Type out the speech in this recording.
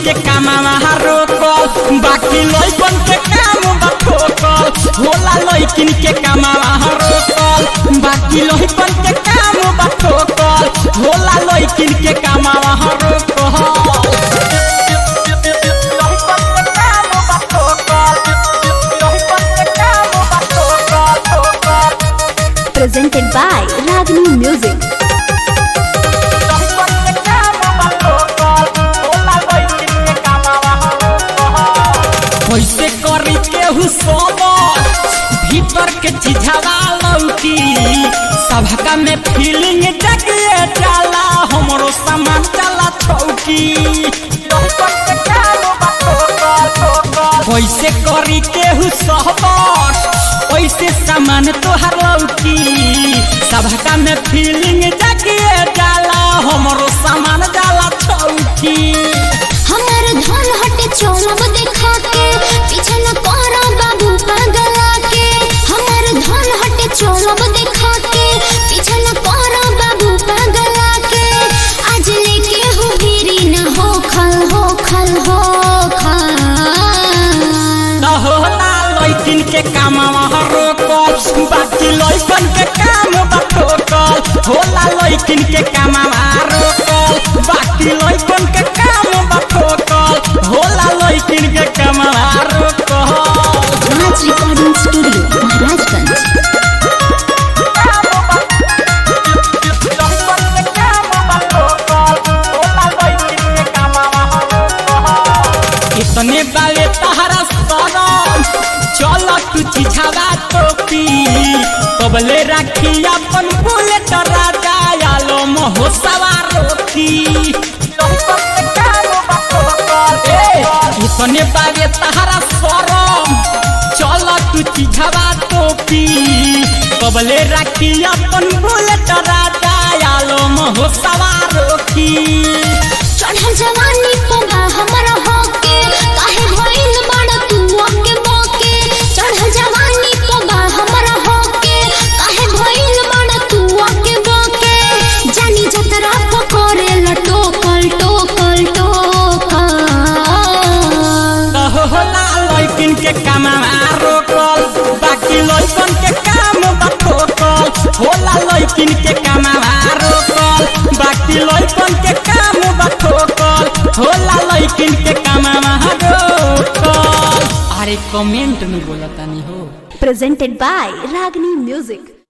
के कामवा रोकल बाकी लइकन के काम बा ठोकल होला लइकिन के कामवा रोकल बाकी लइकन के काम बा ठोकल होला लइकिन के कामवा रोकल Presented by Ragini Music. कैसे करी केहू सोबर भीतर के चिझावा लौकी सबका में फीलिंग जगिए जाला हमरो सामान चला छौकी कैसे करी केहू सोबर कैसे सामान तोहर लौकी सबका में फीलिंग जगिए जाला हमरो सामान जाला छौकी हमार धन हटे चोलब देखा के पीछे न पहरा बाबू पगला के हमार धन हटे चोलब देखा के पीछे न पहरा बाबू पगला के आज लेके हो गिरी न हो खल हो खल हो खल न होला लइकिन के कामवा रोकल बाकी लइकन के काम बा ठोकल होला लइकिन के कामवा रोकल बाकी लइकन के काम बा ठोकल होला लइकिन के कामवा रोकल राज रिकॉर्डिंग स्टूडियो महाराजगंज इतने बाले तहरा सरम चल तू चिझावा टोपी कबले राखी अपन बुलेट राजा आलो मोहो सवार रोकी इतने बाले तहरा सरम चल तू चिझावा टोपी कबले राखी अपन बुलेट राजा आलो मोहो सवार रोकी चढ़ल जवानी पोगा हमर होके काहे भइल बड़ तू ओके बोके चढ़ल जवानी पोगा हमर होके काहे भइल बड़ तू ओके बोके जानी जतरा पकोरे लटोकल टोकल टोकल होला लइकिन के कामवा रोकल बाकी लइकन के काम बा ठोकल होला लइकिन के कामवा रोकल बाकी लइकन के काम बा ठोकल होला लइकिन के कामवा रोकल अरे कमेंट में बोलतानी हो presented by Ragini Music